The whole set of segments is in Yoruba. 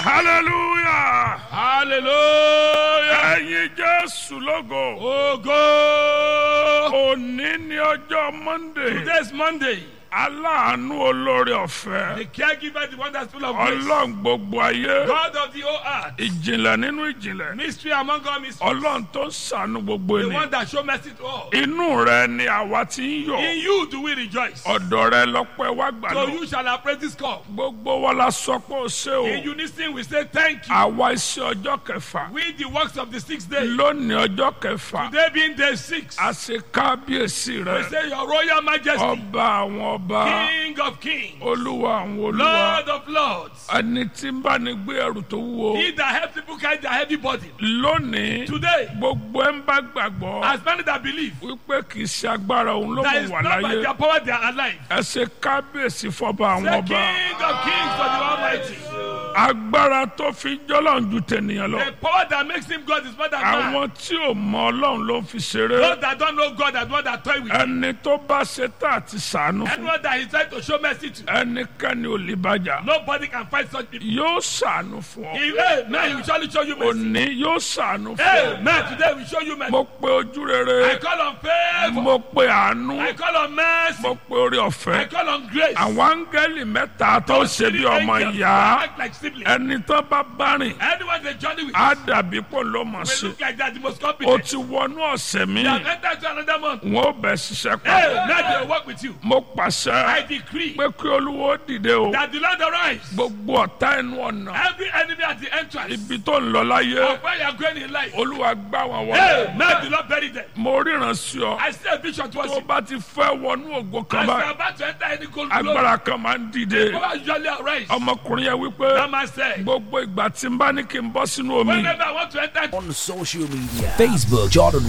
hallelujah hallelujah. ẹ̀yin jésù lógo Ogo. òní ní ọjọ́ monday Today's Monday. aláàánú olórí ọ̀fẹ́ The caregiver, the one that's full of grace. ọlọ́run gbogbo ayé God of the whole earth. ìjìnlẹ̀ nínú ìjìnlẹ̀ Mystery among all mysteries. ọlọ́run tó ń ṣàánú gbogbo The ènìyàn one that show mercy to all. inú rẹ ni àwa ti ń yọ̀ In you do we rejoice. ọ̀dọ̀ rẹ lọ́pẹ́ wá gbà So lọ you shall appraise this call. gbogbo wa la sọ pé ó ṣe o In unison we say thank you. àwa iṣẹ́ ọjọ́ kẹfà We the works of the sixth day. lónìí ọjọ́ kẹfà Today being day six. a ṣe kábíyèsí We rẹ say your royal majesty. ọba àwọn ọba King of kings. olúwa àwọn olúwa Lord of lords. ẹni tí ń bá ní gbé ẹrù tó wúwo He that helps people carry their heavy burden. lónìí Today, gbogbo ẹ ń bá gbàgbọ́ as many that believe wípé kì í ṣe agbára òun ló that mú is wà not by láyé their power they are alive. ẹ ṣe kábíyèsí fọba àwọn The ọba King of kings for the Almighty. agbára tó fi jọlọ́run ju tènìyàn lọ The power that makes him God is more than man. àwọn tí ò mọ ọlọ́run ló ń fi ṣeré Those that don't know God and one that toy with him. ẹni tó bá ṣe tá àti sànú fún Anyone that is trying to show mercy to. ẹnikẹ́ni ò lè bàjá Nobody can fight such people. yóò sànú fún ọ He, amen. He will surely show you mercy. òní yóò sànú fún ọ Amen. Today we show you mercy. mo pe ojú I rere call on favor. mo pe àánú I call on mercy. mo pe orí I ọ̀fẹ́ call on grace. àwọn áńgẹ́lì mẹ́ta tó ṣe bí Three ọmọ angels ìyá that act like siblings. ẹni tó bá bá rìn Anyone they journey with á dàbí pò ló mọ̀ will sí look like that the most o competent. ti wọnú ọ̀sẹ̀ mi They have entered to another month. wọn ò bẹ̀ ṣiṣẹ́ Hey, pa now they will work with you. mo I pàṣẹ decree pé kí olúwo dìde o that the Lord arise. gbogbo ọ̀tá ẹnu ọ̀nà Every enemy at the entrance ibi tó ń lọ láyé of where you are going in life. olúwa gbá wọn Hey, wọlé now the Lord bury them. mo ríran sí ọ I see a vision towards tó you. bá ti fẹ́ wọnú ògo kan As you are báyìí about to enter any gold glory, agbára kan máa ń dìde power usually arise. ọmọkùnrin yẹn wípé That man said, gbogbo ìgbà tí n bá ní kí n bọ́ sínú omi whenever I want to enter on social media Facebook Jordan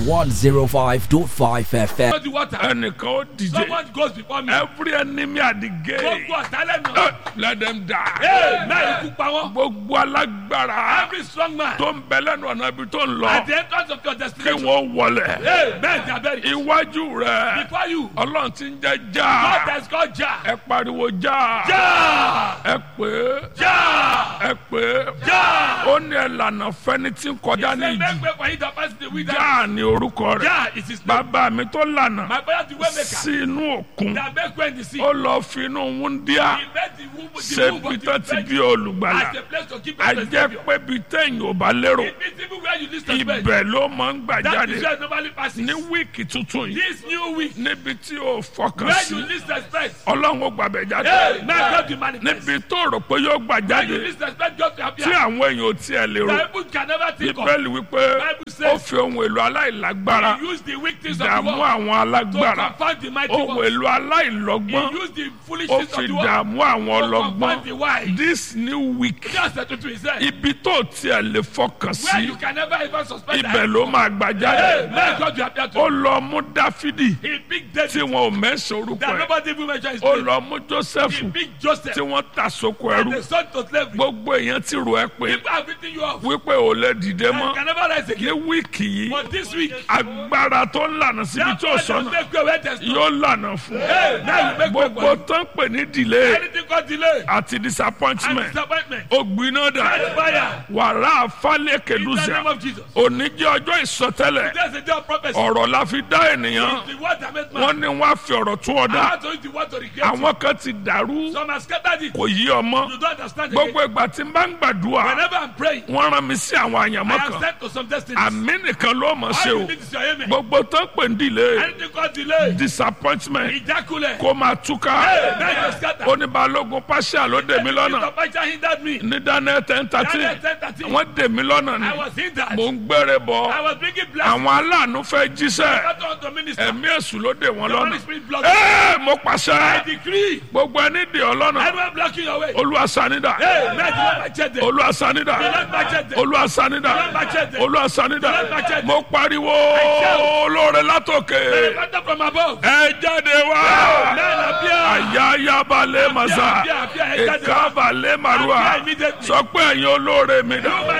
105.5 FM into the water, ẹnìkan ó dìde someone goes before me. every enemy at the gate Gbogbo ọ̀tá lẹ́nu. eh, let them die Hey, now ikú pa wọ́n. gbogbo alágbára Every strong man tó ń bẹ lẹ́nu ọ̀nà ibi tó ń at lọ the entrance of your kí destination. wọ́n wọlé Hey, men they are buried. iwájú rẹ Before you, ọlọ́run ti ń jẹ́ God já has called Jah. ẹ pariwo já Jah! ẹ pé Jah! ẹ pé Jah! ó ní ẹlànà fẹni tí ń kọjá ní Say, ìjì make way for him that passes the wilderness. já ní orúkọ rẹ Jah is his name. bàbá mi tó lànà My father the way maker. sí inú òkun That make way in the sea. ó lọ fi inú wúndíá He made the womb the ṣe womb bí of tó the ti bí virgin olùgbàlà as a place to keep a us the jẹ́ Savior. pé bí téèyàn ò bá lérò It means even where you list the bed. ibẹ̀ ló máa ń gbà That jáde is where it normally passes. ní wíìkì tuntun yìí This new week, níbi tí o fọkàn where sí you list expect. ọlọ́run ó gbàbẹ̀ jáde Hey, man, God will manifest. níbi tó rò pé yóò gbà Where jáde you list expect God to tí appear. àwọn èèyàn ò tiẹ̀ lè rò The people can never think of. bíbélì wípé Bible says- ó fi ohun èlò aláìlágbára He used the weak things of the dààmú world àwọn to alágbára confound the mighty ohun ones. èlò aláìlọ́gbọ́n He used the ó foolishness fi of the world dààmú àwọn to ọlọ́gbọ́n confound the wise. this new week Just a tuntun ìṣe. ibi tó tiẹ̀ lè fọkàn Where sí you can never even suspect ibẹ̀ ló máa gbà Hey, jáde man, God will appear to ó you. lọ mú dáfídì He picked tí David. wọn ò mẹ́sàn orúkọ That ẹ̀ nobody even mention his ó name. lọ mú jósẹ́fù He picked Joseph. tí wọ́n ta sóko And ẹrú the son to slavery. gbogbo èèyàn ti rò ẹ́ pé People have written you off. wípé ò lè dìde And mọ́ can never rise ní again. wíìkì yìí But this week, agbára tó ń lànà síbi that tí ò God will sọ́nà make way where there's no. yóò lànà fún Hey, now you make way gbogbo for you. tó ń pè ní delay Anything called delay àti and disappointment disappointment. ó gbiná dà Catch fire. wàrà àfálẹ̀ In the kẹdùsà name of Jesus. òní jẹ́ ọjọ́ ìsọtẹ́lẹ̀ There's a day of prophecy. ọ̀rọ̀ la fi dá ènìyàn The word that made wọ́n man. ní wọ́n á fi ọ̀rọ̀ tún ọ I dá want to use the word to recreate. you. àwọn kan ti dàrú Some have scattered it. kò yí ọmọ You don't understand again. gbogbo ìgbà tí n bá ń gbàdúrà Whenever I'm praying, wọ́n rán mi sí àwọn I àyànmọ́ am kan sent to some destiny. àmì nìkan ló mọ̀ ṣe All o you need is your amen. gbogbo tó ń pè ní delay Anything called delay. disappointment Ìjákulẹ̀. kó máa túká Hey, now you scatter. oníbalógun pàṣẹ ló dè mí lọ́nà Mr. Pacha hindered me. ní daniel ten thirteen Daniel 10:13. wọ́n dè mí lọ́nà ni I was hindered. mò ń gbére I bọ̀ was bringing blessings. àwọn aláàánú fẹ́ jíṣẹ́ I don't want to minister. ẹ̀mí èṣù ló dè wọ́n The lọ́nà Holy Spirit blocked. ẹ́ẹ̀ mo I pàṣẹ decree. gbogbo ẹni dè ọ́ lọ́nà Anyone blocking your way. olúwa sanida Hey, man, do not match them. olúwa sanida Do not match them. olúwa sanida Do not match them. olúwa sanida Do not match them. mo pariwo shout. olóore látòkè Matter from above. ẹ jáde wá Man, appear. ayayabalẹ̀ masa appear, appear, ẹ jáde wá. ìkábalẹ̀ marua Appear immediately. sọ pé ẹ̀yin olóore mi dà You, my benefactor.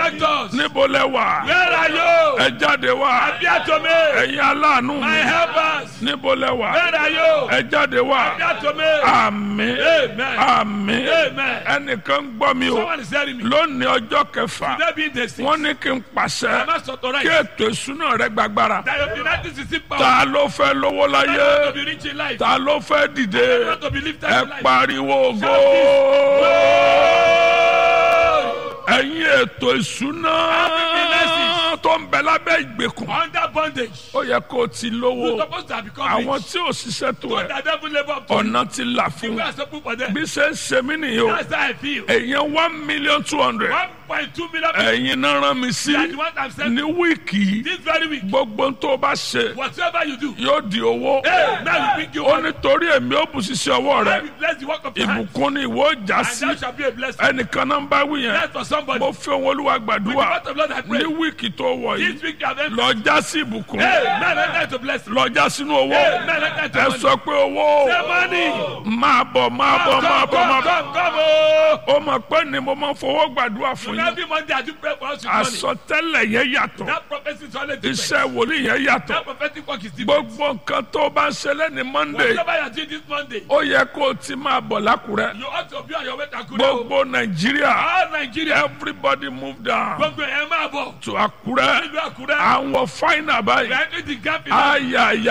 benefactors. níbo lẹ wà Where are you? ẹ jáde wá Appear to me. ẹ̀yin aláàánú My mi helpers. níbo lẹ wà Where are you? ẹ jáde wá Appear to me. àmín Amen. àmín Amen. ẹnìkan gbọ́ mi o Someone is telling me. lónìí ọjọ́ kẹfà Today being the sixth. wọ́n ní kí n I pàṣẹ must kí authorize ètò ìsúná rẹ gbàgbára that your finances is in power. ta ló fẹ́ lówó I want láyé to be rich in life. ta ló fẹ́ I dìde want to be lifted ẹ in life. pariwo ògo ẹ̀yin ètò ìsúná finances. tó ń bẹ lábẹ́ ìgbèkùn Under bondage. ó yẹ kó o ti You're lówó supposed to have become àwọn rich. tí ò ṣiṣẹ́ tó But ẹ the devil labor up to you. ọ̀nà ti là fún You are supposed for them. bí ṣe ń ṣe mí nìyí o That's how I feel. èèyàn one million two hundred 1.2 million people ẹ̀yin náà rán mi sí are the ones I'm saying ní wíìkì yìí this very week. gbogbo tó o bá ṣe Whatever you do, yóò di owó hey, now you bring you ó money. nítorí èmi ó bù ṣiṣẹ́ ọwọ́ I rẹ will bless the work of your hands. ìbùkún ni ìwọ ó já And sí that shall be a blessing. ẹnìkan náà ń bá wí yẹn That's for somebody. mo fi ohun olúwa With the gbàdúrà word of Lord I pray. ní wíìkì tó wọ̀ This yìí week you have entered. lọ já sí ìbùkún Hey, man, enter into blessing. lọ já sínú owó Hey, man, enter into ẹ money. sọ pé owó Say money. máa bọ̀ máa bọ̀ máa Come, bọ̀ máa come, bọ̀ come, come, oh. ó mọ̀ pé ni mo máa ń fowó gbàdúrà fún yín Every Monday I do pray for us with money. àsọtẹ́lẹ̀ yẹn yàtọ̀ That prophecy is always different. iṣẹ́ wòlíì yẹn yàtọ̀ That prophetic work is different. gbogbo nǹkan tó bá ń ṣẹlẹ̀ ní monday Whatever you are doing this Monday, ó yẹ kó o ti máa bọ̀ lákùrẹ́ you ought to be on your way to Akure. gbogbo nàìjíríà All Nigeria, everybody move down gbogbo ẹ̀ máa bọ̀. to àkúrẹ́ Nílùú Akure, àwọn fáínà we báyìí are entering the gap in life.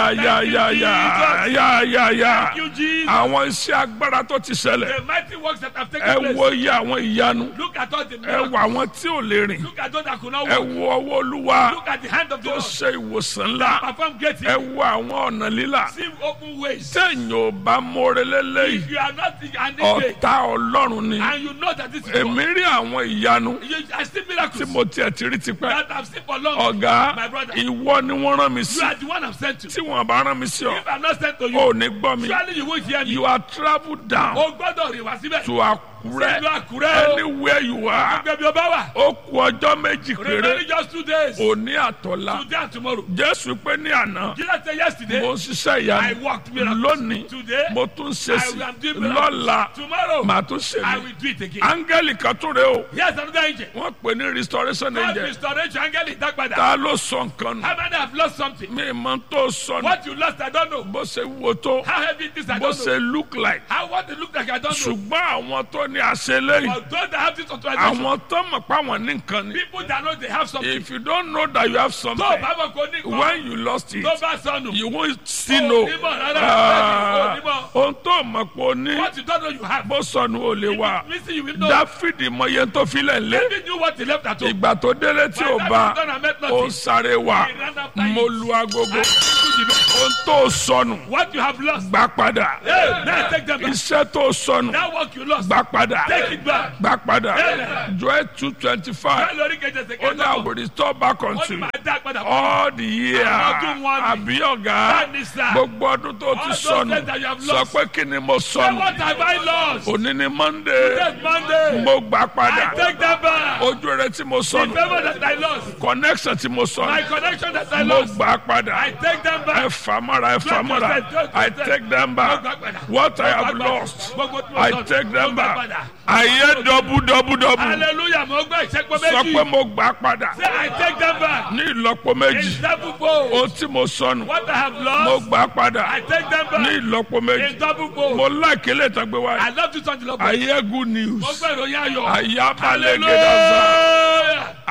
ayayayayayayaya Thank you, Jesus. àwọn iṣẹ́ agbára tó ti ṣẹlẹ̀ The mighty works that have taken ẹ place. wo iye àwọn ìyanu Look at all the ẹ miracles. wo àwọn tí ò lè rìn Look at those that could not ẹ walk. wo ọwọ́ olúwa Look at the hand of the tó Lord. ṣe ìwòsàn ńlá Perform great ẹ things. wo àwọn ọ̀nà lílà See open ways. téèyàn ò bá mórè lélẹ́yìí If you are not an idiot ọ̀tá ọlọ́run ni and you know that this is èmi God, rí àwọn ìyanu you, I see tí miracles mo tiẹ̀ ti rí tipẹ́ that I've seen for long. ọ̀gá My brother. ìwọ ni wọ́n rán mi You sí are the one I'm sent to. tí wọ́n bá rán mi sí ọ If I'm not sent to you, ò ní gbọ́ mi surely you won't hear me. you are travel down O gbọ́dọ̀ rìn wá síbẹ̀. to Àkúrẹ́ Ìlú Àkúrẹ́ o. anywhere you are Gbẹ̀bí o bá wà. ó kù ọjọ́ méjì péré Remaining just two days. òní àtọ̀la Today and tomorrow. Jésù pé ní àná Jesus said yesterday, mo ń ṣiṣẹ́ I ìyanu walked miracles. lónìí Today, mo tún ṣe I sí will do miracles. lọ́la Tomorrow, màá tún ṣe I mí will do it again. áńgẹ́lì kan tún rè o Here's another angel. wọ́n pè ní restoration God angel restoration angel ìdágbàdà. ta ló sọ nǹkan nù How many have lost something? mi mọ tó sọ nù What you lost, I don't know. bó ṣe wo tó How heavy it is, I bó don't know. ṣe look like How what it look like, I don't know. ṣùgbọ́n àwọn tó ní àṣẹ lẹ́yìn But those that have this authorization, àwọn tó mọ̀ pé àwọn ní nǹkan ni people that know they have something. if you don't know that you have something Tó o bá mọ̀ kó ní nǹkan, when you lost it tó bá sọnù. you won't still Oh, know onímọ̀ rárá, Ah, onímọ̀. ohun tó mọ̀ pé o ní What you don't know you have. bó sọnù ò lè wà Listen, you will know. dáfídì mọ iye tó filẹ̀ lé David knew what he left at home. ìgbà tó délé tí ò bá done and met ó nothing. sáré wá He ran after mo it. lu agogo And into the bed. ohun tó sọnù What you have lost. gbà padà Hey, now take them back. iṣẹ́ tó sọnù That work you lost. gbà padà Take it back. gbà padà Amen. joel two twenty five Bẹ́ẹ̀ lórí kejì ẹsẹ̀ ó ní kẹta I will restore back Wọ́n unto ti you máa dá padà. all the year Àwọn ọdún wọn ni. àbí ọ̀gá Bẹ́ẹ̀ni sà. gbogbo ọdún tó ti All those sọnù days that you have sọ lost. pé kí ni mo Say sọnù what have I lost? òní ni monday Next Monday. mo gbà padà I take that back. ojú rẹ tí mo The sọnù favor that I lost. connection tí mo My sọnù connection that I mo lost. gbà padà I take them ẹ back. fà mọ́ra ẹ fà mọ́ra I take them back what I have lost I take them back ayé dọ́bù dọ́bù dọ́bù Hallelujah. Mo gbọ́ ìṣẹ́pọ̀ sọ méjì. pé mo gbà padà Say I take them back. ní ìlọ́po méjì In double fold. ohun tí mo sọnù What I have mo lost. gbà padà I take them ní back. ìlọ́po méjì In double fold. mo láìké lè tán gbé wáyé I love you, Sanji Lọ́pọ̀. ayé good Mo news gbọ́ ìròyìn ayọ̀. ayé abalẹ̀ gẹ̀dá zan. Hallelujah.